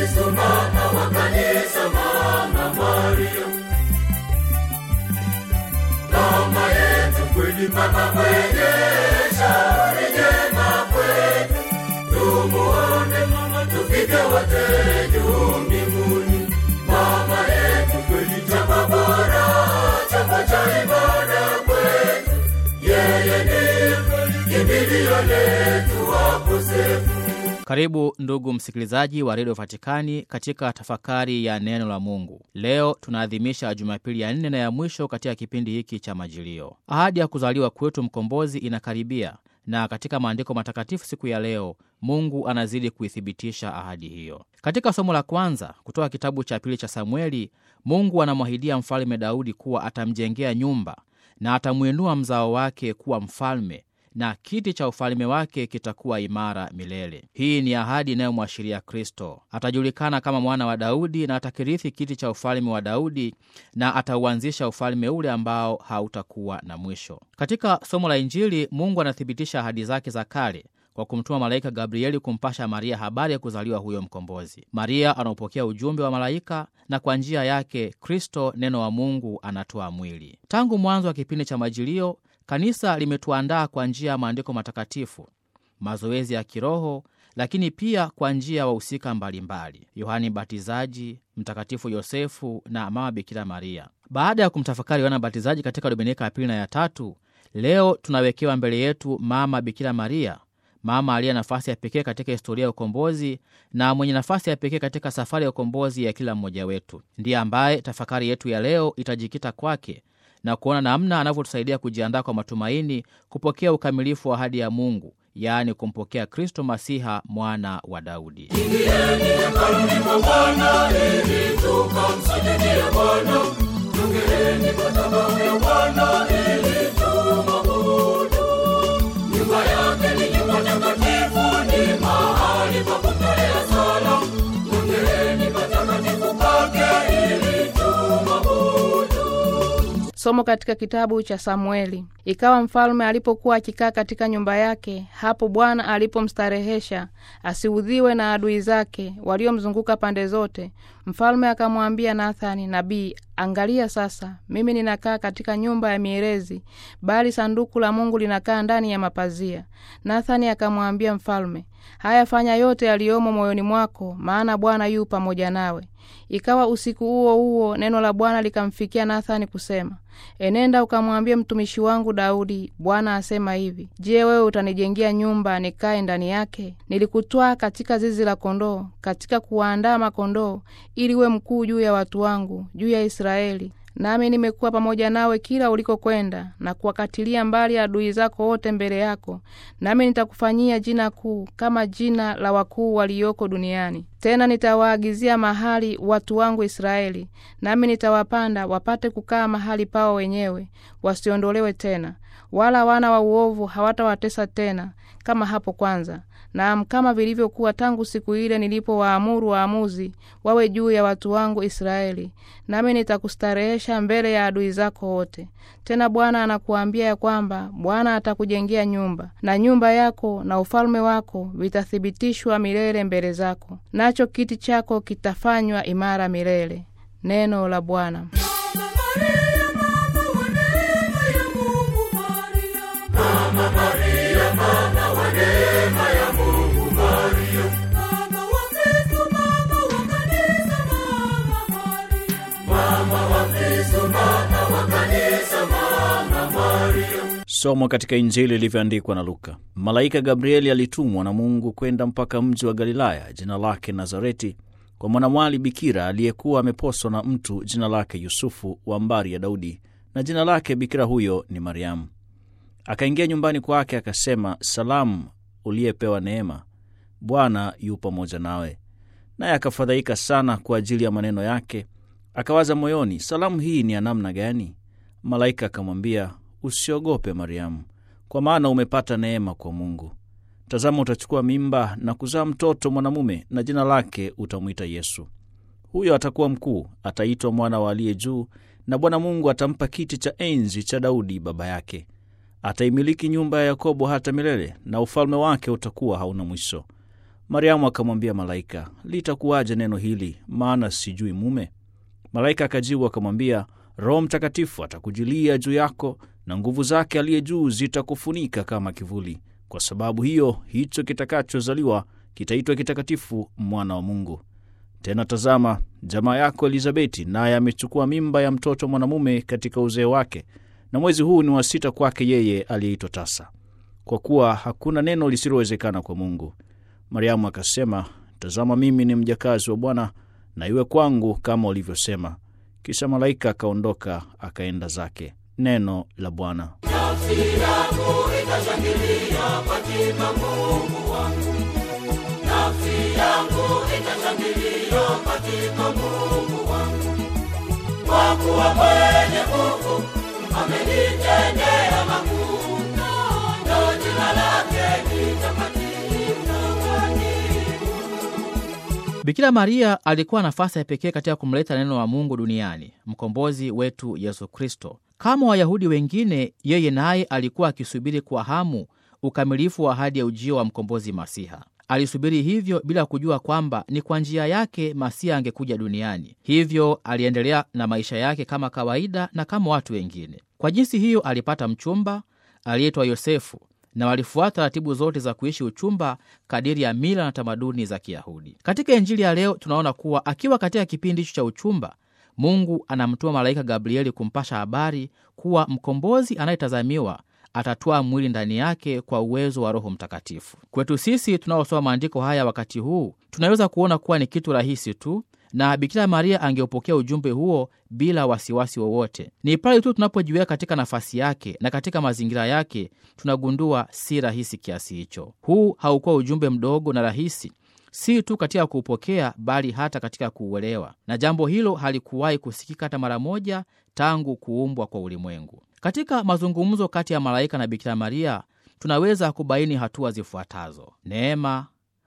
Kristo, mama wa kanisa, mama Maria, mama yetu kweli, mama mwenye shauri jema kwetu, tumuone mama, tufike wote juu mbinguni. Mama yetu kweli, chapa bora, chapa cha ibada kwetu, yeye ndiye kweli kimbilio letu wakosefu. Karibu ndugu msikilizaji wa redio Vatikani katika tafakari ya neno la Mungu. Leo tunaadhimisha Jumapili ya nne na ya mwisho katika kipindi hiki cha Majilio. Ahadi ya kuzaliwa kwetu mkombozi inakaribia, na katika maandiko matakatifu siku ya leo Mungu anazidi kuithibitisha ahadi hiyo. Katika somo la kwanza kutoka kitabu cha pili cha Samueli, Mungu anamwahidia mfalme Daudi kuwa atamjengea nyumba na atamwinua mzao wake kuwa mfalme na kiti cha ufalme wake kitakuwa imara milele. Hii ni ahadi inayomwashiria Kristo. Atajulikana kama mwana wa Daudi na atakirithi kiti cha ufalme wa Daudi na atauanzisha ufalme ule ambao hautakuwa na mwisho. Katika somo la Injili, Mungu anathibitisha ahadi zake za kale kwa kumtuma malaika Gabrieli kumpasha Maria habari ya kuzaliwa huyo mkombozi. Maria anaopokea ujumbe wa malaika na kwa njia yake Kristo, neno wa Mungu, anatoa mwili. Tangu mwanzo wa kipindi cha Majilio, Kanisa limetuandaa kwa njia ya maandiko matakatifu, mazoezi ya kiroho, lakini pia kwa njia ya wahusika mbalimbali: Yohani Mbatizaji, Mtakatifu Yosefu na Mama Bikira Maria. Baada ya kumtafakari Yohana Mbatizaji katika dominika ya pili na ya tatu, leo tunawekewa mbele yetu Mama Bikira Maria, mama aliye nafasi ya pekee katika historia ya ukombozi na mwenye nafasi ya pekee katika safari ya ukombozi ya kila mmoja wetu. Ndiye ambaye tafakari yetu ya leo itajikita kwake na kuona namna anavyotusaidia kujiandaa kwa matumaini kupokea ukamilifu wa ahadi ya Mungu, yaani kumpokea Kristo Masiha, mwana wa Daudi. Ingieni hekaluni mwa Bwana ili tukamsujudie Bwana. Jongeeni madhabahu ya Bwana ili tumwabudu. Nyumba yake ni nyumba takatifu, ni mahali pa kutolea sala. Jongeeni patakatifu pake ili tumwabudu. Somo katika kitabu cha Samueli. Ikawa mfalme alipokuwa akikaa katika nyumba yake, hapo Bwana alipomstarehesha asiudhiwe na adui zake waliomzunguka pande zote, mfalme akamwambia Nathani nabii, angalia sasa, mimi ninakaa katika nyumba ya mierezi, bali sanduku la Mungu linakaa ndani ya mapazia. Nathani akamwambia mfalme, haya, fanya yote yaliyomo moyoni mwako, maana Bwana yu pamoja nawe. Ikawa usiku huo huo neno la Bwana likamfikia Nathani kusema, enenda ukamwambie mtumishi wangu Daudi, Bwana asema hivi, je, wewe utanijengea nyumba nikae ndani yake? Nilikutwaa katika zizi la kondoo, katika kuwaandaa makondoo, ili uwe mkuu juu ya watu wangu, juu ya Israeli. Nami nimekuwa pamoja nawe kila ulikokwenda, na kuwakatilia mbali adui zako wote mbele yako. Nami nitakufanyia jina kuu kama jina la wakuu walioko duniani. Tena nitawaagizia mahali watu wangu Israeli, nami nitawapanda wapate kukaa mahali pao wenyewe, wasiondolewe tena, wala wana wa uovu hawatawatesa tena kama hapo kwanza naam, kama vilivyokuwa tangu siku ile nilipowaamuru waamuzi wawe juu ya watu wangu Israeli. Nami nitakustarehesha mbele ya adui zako wote. Tena Bwana anakuambia ya kwamba Bwana atakujengea nyumba, na nyumba yako na ufalme wako vitathibitishwa milele mbele zako, nacho kiti chako kitafanywa imara milele. Neno la Bwana. Mama Maria, mama wa neema ya Mungu, Maria. Mama wa Kristo, mama wa kanisa, mama Maria. Mama wa Kristo, mama wa kanisa, mama Maria. Somo katika Injili ilivyoandikwa na Luka. Malaika Gabrieli alitumwa na Mungu kwenda mpaka mji wa Galilaya jina lake Nazareti, kwa mwanamwali bikira aliyekuwa ameposwa na mtu jina lake Yusufu wa mbari ya Daudi, na jina lake bikira huyo ni Mariamu. Akaingia nyumbani kwake, akasema, Salamu, uliyepewa neema, Bwana yu pamoja nawe. Naye akafadhaika sana kwa ajili ya maneno yake, akawaza moyoni, salamu hii ni ya namna gani? Malaika akamwambia, usiogope Mariamu, kwa maana umepata neema kwa Mungu. Tazama, utachukua mimba na kuzaa mtoto mwanamume, na jina lake utamwita Yesu. Huyo atakuwa mkuu, ataitwa mwana wa aliye juu, na Bwana Mungu atampa kiti cha enzi cha Daudi baba yake. Ataimiliki nyumba ya Yakobo hata milele, na ufalme wake utakuwa hauna mwisho. Mariamu akamwambia malaika, litakuwaje neno hili, maana sijui mume? Malaika akajibu akamwambia, Roho Mtakatifu atakujilia juu yako na nguvu zake aliye juu zitakufunika kama kivuli. Kwa sababu hiyo, hicho kitakachozaliwa kitaitwa kitakatifu, mwana wa Mungu. Tena tazama, jamaa yako Elizabeti naye amechukua mimba ya mtoto mwanamume katika uzee wake, na mwezi huu ni wa sita kwake yeye aliyeitwa tasa, kwa kuwa hakuna neno lisilowezekana kwa Mungu. Mariamu akasema, tazama, mimi ni mjakazi wa Bwana, na iwe kwangu kama ulivyosema. Kisha malaika akaondoka akaenda zake. Neno la Bwana. Nafsi yangu itashangilia katika Mungu wangu, nafsi yangu itashangilia katika Mungu wangu, kwa kuwa mwenye nguvu amenitendea makuu, na jina lake ni takatifu takatifu. Bikira Maria alikuwa nafasi ya pekee katika kumleta neno la Mungu duniani, mkombozi wetu Yesu Kristo. Kama Wayahudi wengine, yeye naye alikuwa akisubiri kwa hamu ukamilifu wa ahadi ya ujio wa mkombozi Masiha. Alisubiri hivyo bila kujua kwamba ni kwa njia yake Masiha angekuja duniani. Hivyo aliendelea na maisha yake kama kawaida na kama watu wengine. Kwa jinsi hiyo, alipata mchumba aliyeitwa Yosefu na walifuata taratibu zote za kuishi uchumba kadiri ya mila na tamaduni za Kiyahudi. Katika Injili ya leo tunaona kuwa akiwa katika kipindi hicho cha uchumba, Mungu anamtuma malaika Gabrieli kumpasha habari kuwa mkombozi anayetazamiwa atatwaa mwili ndani yake kwa uwezo wa Roho Mtakatifu. Kwetu sisi tunaosoma maandiko haya wakati huu, tunaweza kuona kuwa ni kitu rahisi tu na Bikira Maria angeupokea ujumbe huo bila wasiwasi wowote. Ni pale tu tunapojiweka katika nafasi yake na katika mazingira yake tunagundua si rahisi kiasi hicho. Huu haukuwa ujumbe mdogo na rahisi, si tu katika kuupokea, bali hata katika kuuelewa, na jambo hilo halikuwahi kusikika hata mara moja tangu kuumbwa kwa ulimwengu. Katika mazungumzo kati ya malaika na Bikira Maria tunaweza kubaini hatua zifuatazo: neema,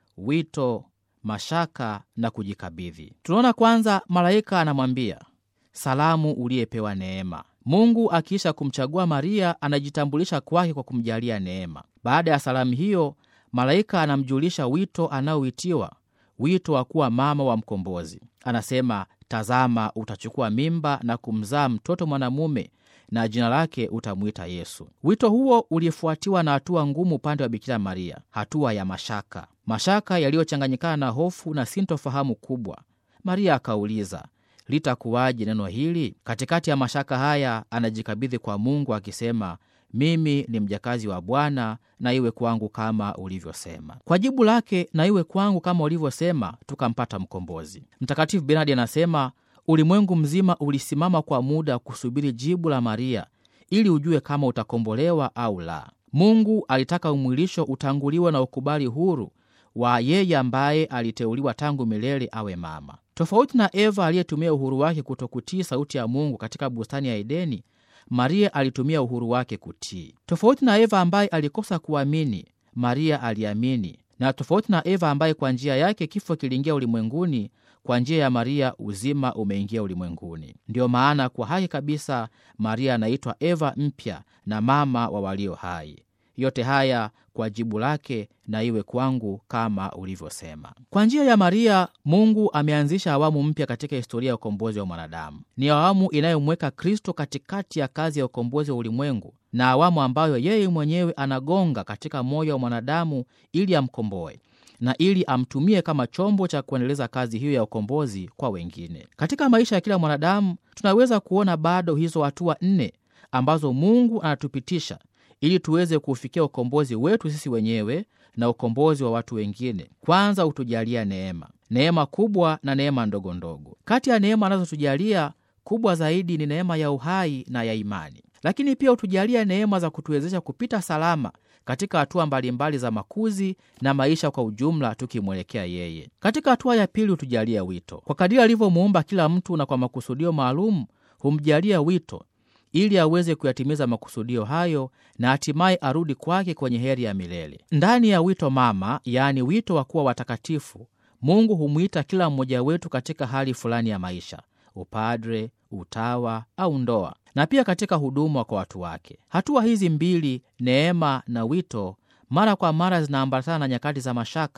wito mashaka na kujikabidhi. Tunaona kwanza, malaika anamwambia salamu, uliyepewa neema. Mungu akiisha kumchagua Maria anajitambulisha kwake kwa kumjalia neema. Baada ya salamu hiyo, malaika anamjulisha wito anaoitiwa, wito wa kuwa mama wa mkombozi. Anasema, tazama, utachukua mimba na kumzaa mtoto mwanamume na jina lake utamwita Yesu. Wito huo ulifuatiwa na hatua ngumu upande wa Bikira Maria, hatua ya mashaka, mashaka yaliyochanganyikana na hofu na sintofahamu kubwa. Maria akauliza, litakuwaje neno hili? Katikati ya mashaka haya, anajikabidhi kwa Mungu akisema, mimi ni mjakazi wa Bwana, na iwe kwangu kama ulivyosema. Kwa jibu lake, na iwe kwangu kama ulivyosema, tukampata mkombozi. Mtakatifu Bernadi anasema ulimwengu mzima ulisimama kwa muda kusubiri jibu la Maria ili ujue kama utakombolewa au la. Mungu alitaka umwilisho utanguliwe na ukubali huru wa yeye ambaye aliteuliwa tangu milele awe mama. Tofauti na Eva aliyetumia uhuru wake kutokutii sauti ya Mungu katika bustani ya Edeni, Maria alitumia uhuru wake kutii. Tofauti na Eva ambaye alikosa kuamini, Maria aliamini, na tofauti na Eva ambaye kwa njia yake kifo kiliingia ulimwenguni, kwa njia ya Maria uzima umeingia ulimwenguni. Ndiyo maana kwa haki kabisa Maria anaitwa Eva mpya na mama wa walio hai. Yote haya kwa jibu lake, na iwe kwangu kama ulivyosema. Kwa njia ya Maria, Mungu ameanzisha awamu mpya katika historia ya ukombozi wa mwanadamu. Ni awamu inayomweka Kristo katikati ya kazi ya ukombozi wa ulimwengu, na awamu ambayo yeye mwenyewe anagonga katika moyo wa mwanadamu ili amkomboe na ili amtumie kama chombo cha kuendeleza kazi hiyo ya ukombozi kwa wengine. Katika maisha ya kila mwanadamu tunaweza kuona bado hizo hatua nne ambazo Mungu anatupitisha ili tuweze kuufikia ukombozi wetu sisi wenyewe na ukombozi wa watu wengine. Kwanza, hutujalia neema, neema kubwa na neema ndogo ndogo. Kati ya neema anazotujalia kubwa zaidi ni neema ya uhai na ya imani, lakini pia hutujalia neema za kutuwezesha kupita salama katika hatua mbalimbali za makuzi na maisha kwa ujumla, tukimwelekea yeye. Katika hatua ya pili, hutujalia wito. Kwa kadiri alivyomuumba kila mtu na kwa makusudio maalum, humjalia wito ili aweze kuyatimiza makusudio hayo na hatimaye arudi kwake kwenye heri ya milele. Ndani ya wito mama, yaani wito wa kuwa watakatifu, Mungu humwita kila mmoja wetu katika hali fulani ya maisha, upadre, utawa au ndoa, na pia katika huduma kwa watu wake. Hatua hizi mbili, neema na wito, mara kwa mara zinaambatana na nyakati za mashaka,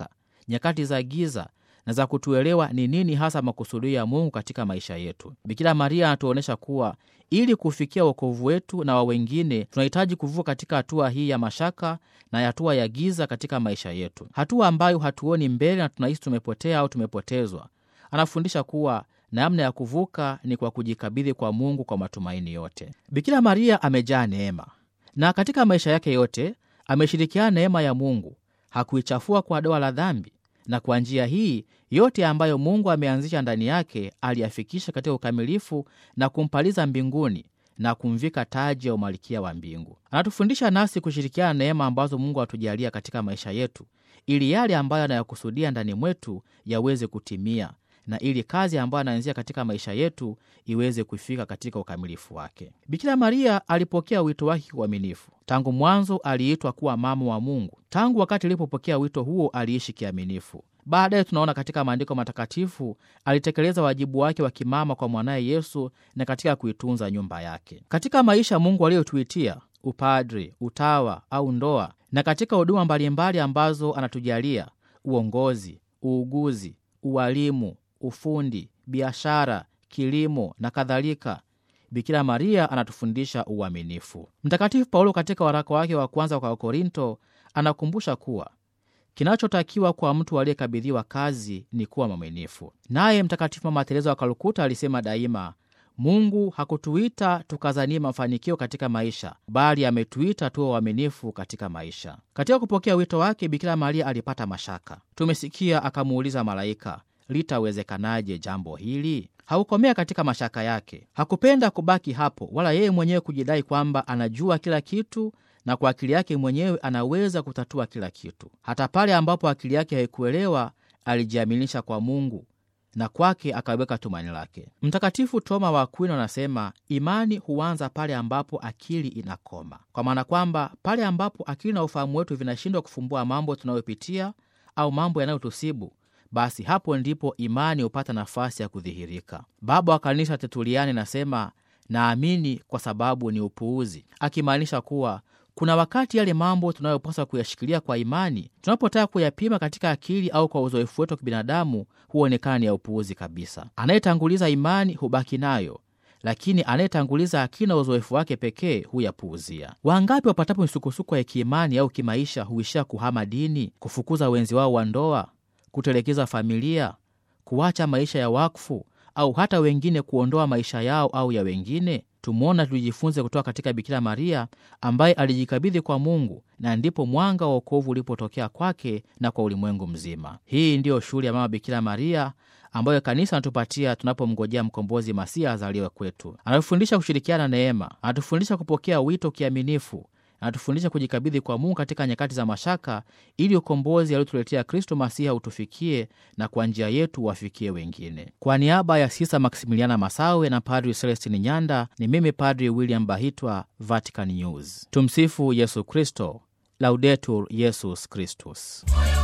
nyakati za giza na za kutuelewa ni nini hasa makusudio ya Mungu katika maisha yetu. Bikira Maria anatuonyesha kuwa ili kufikia wokovu wetu na wa wengine, tunahitaji kuvuka katika hatua hii ya mashaka na hatua ya giza katika maisha yetu, hatua ambayo hatuoni mbele na tunahisi tumepotea au tumepotezwa. Anafundisha kuwa namna ya kuvuka ni kwa kujikabidhi kwa Mungu kwa matumaini yote. Bikira Maria amejaa neema, na katika maisha yake yote ameshirikiana neema ya Mungu, hakuichafua kwa doa la dhambi na kwa njia hii yote ambayo Mungu ameanzisha ndani yake aliyafikisha katika ukamilifu na kumpaliza mbinguni na kumvika taji ya umalikia wa mbingu. Anatufundisha nasi kushirikiana neema ambazo Mungu atujalia katika maisha yetu, ili yale ambayo anayakusudia ndani mwetu yaweze kutimia na ili kazi ambayo anaanzia katika maisha yetu iweze kufika katika ukamilifu wake. Bikira Maria alipokea wito wake kiuaminifu. Tangu mwanzo aliitwa kuwa mama wa Mungu. Tangu wakati alipopokea wito huo aliishi kiaminifu. Baadaye tunaona katika maandiko matakatifu alitekeleza wajibu wake wa kimama kwa mwanaye Yesu na katika kuitunza nyumba yake. Katika maisha Mungu aliyotuitia upadri, utawa au ndoa, na katika huduma mbalimbali ambazo anatujalia uongozi, uuguzi, ualimu ufundi, biashara, kilimo na kadhalika, Bikira Maria anatufundisha uaminifu. Mtakatifu Paulo katika waraka wake wa kwanza kwa Wakorinto anakumbusha kuwa kinachotakiwa kwa mtu aliyekabidhiwa kazi ni kuwa mwaminifu. Naye Mtakatifu Mama Teresa wa Kalkuta alisema daima, Mungu hakutuita tukazanie mafanikio katika maisha, bali ametuita tuwe waaminifu katika maisha. Katika kupokea wito wake, Bikira Maria alipata mashaka. Tumesikia akamuuliza malaika litawezekanaje jambo hili? Hakukomea katika mashaka yake. Hakupenda kubaki hapo, wala yeye mwenyewe kujidai kwamba anajua kila kitu na kwa akili yake mwenyewe anaweza kutatua kila kitu. Hata pale ambapo akili yake haikuelewa, alijiaminisha kwa Mungu na kwake akaweka tumaini lake. Mtakatifu Toma wa Akwino anasema imani huanza pale ambapo akili inakoma, kwa maana kwamba pale ambapo akili na ufahamu wetu vinashindwa kufumbua mambo tunayopitia au mambo yanayotusibu basi hapo ndipo imani hupata nafasi ya kudhihirika. Baba wa Kanisa Tertuliani anasema naamini kwa sababu ni upuuzi, akimaanisha kuwa kuna wakati yale mambo tunayopaswa kuyashikilia kwa imani, tunapotaka kuyapima katika akili au kwa uzoefu wetu wa kibinadamu, huonekana ni ya upuuzi kabisa. Anayetanguliza imani hubaki nayo, lakini anayetanguliza akili na uzoefu wake pekee huyapuuzia. Wangapi wapatapo misukosuko ya kiimani au kimaisha huishia kuhama dini, kufukuza wenzi wao wa ndoa kutelekeza familia, kuacha maisha ya wakfu, au hata wengine kuondoa maisha yao au ya wengine. Tumwona tujifunze kutoka katika Bikira Maria ambaye alijikabidhi kwa Mungu, na ndipo mwanga wa wokovu ulipotokea kwake na kwa ulimwengu mzima. Hii ndiyo shughuli ya Mama Bikira Maria ambayo kanisa anatupatia tunapomngojea mkombozi Masia azaliwe kwetu. Anatufundisha kushirikiana neema, anatufundisha kupokea wito kiaminifu anatufundisha kujikabidhi kwa Mungu katika nyakati za mashaka, ili ukombozi aliotuletea Kristo Masiha utufikie na kwa njia yetu wafikie wengine. Kwa niaba ya Sisa Maksimiliana Masawe na Padri Celestin Nyanda, ni mimi Padri William Bahitwa, Vatican News. Tumsifu Yesu Kristo, Laudetur Yesus Kristus.